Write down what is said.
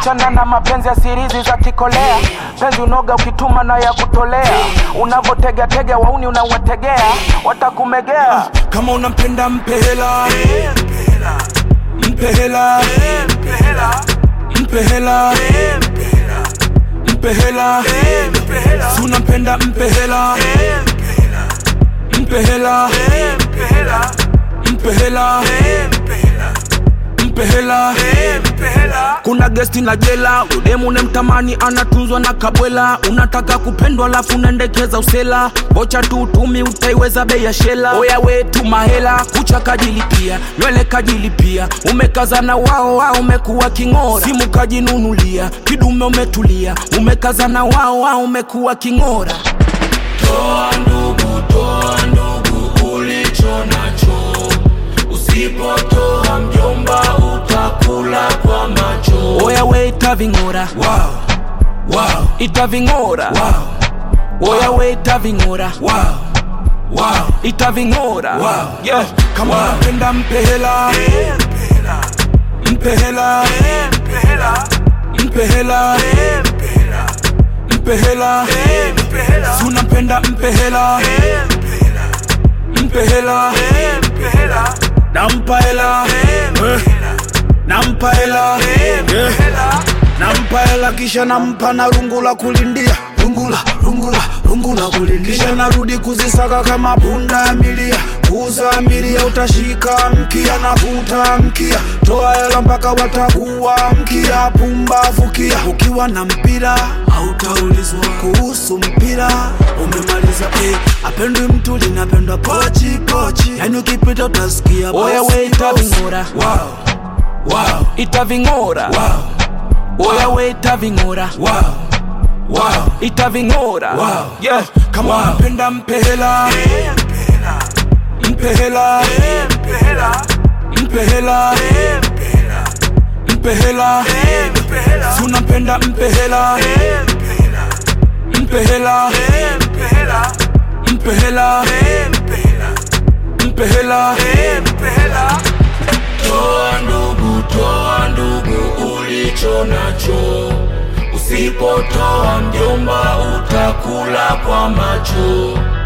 achana na mapenzi ya sirizi za kikolea penzi unoga ukituma na ya kutolea unavotegatega wauni unawategea watakumegea kama unampenda mpe hela mpe hela mpe hela mpe hela si unampenda mpe hela mpe hela mpe hela mpe hela kuna gesti na jela udemu nemtamani anatunzwa na kabwela unataka kupendwa lafu unaendekeza usela bocha tu utumi utaiweza bei ya shela oya wetu mahela kucha kajilipia nywele kajilipia umekazana wao wao umekuwa king'ora simu kajinunulia kidume umetulia umekazana wao wao umekuwa king'ora toa ndugu toa ndugu ulicho nacho usipotoa mjomba utakula kwa macho oya we itaving'ora wow. Wow. itaving'ora wow. oya we itaving'ora wow. Wow. itaving'ora wow. yeah. kama unapenda wow. mpe hela mpe hela mpe hela mpe hela si unampenda mpe hela mpe hela nampa hela Eh. nampa hela Yeah. nampa hela kisha nampa na rungu la kulindia rungula rungula rungula kulindia kisha narudi kuzisaka kama punda ya milia kuuza milia utashika mkia na vuta mkia toa hela mpaka watakuwa mkia pumbavu kia ukiwa na mpira hautaulizwa kuhusu mpira umemaliza eh, apendwi mtu linapendwa pochi pochi yani ukipita utasikia oya we itaving'ora wow. wow. itaving'ora wow. oya we itaving'ora wow. wow. itaving'ora wow. yeah. kama wow. unapenda mpe hela mpe hela mpe hela mpe hela si unampenda mpe hela mpe hela mpe hela mpe hela toa ndugu toa ndugu ulicho nacho usipotoa mjomba utakula kwa macho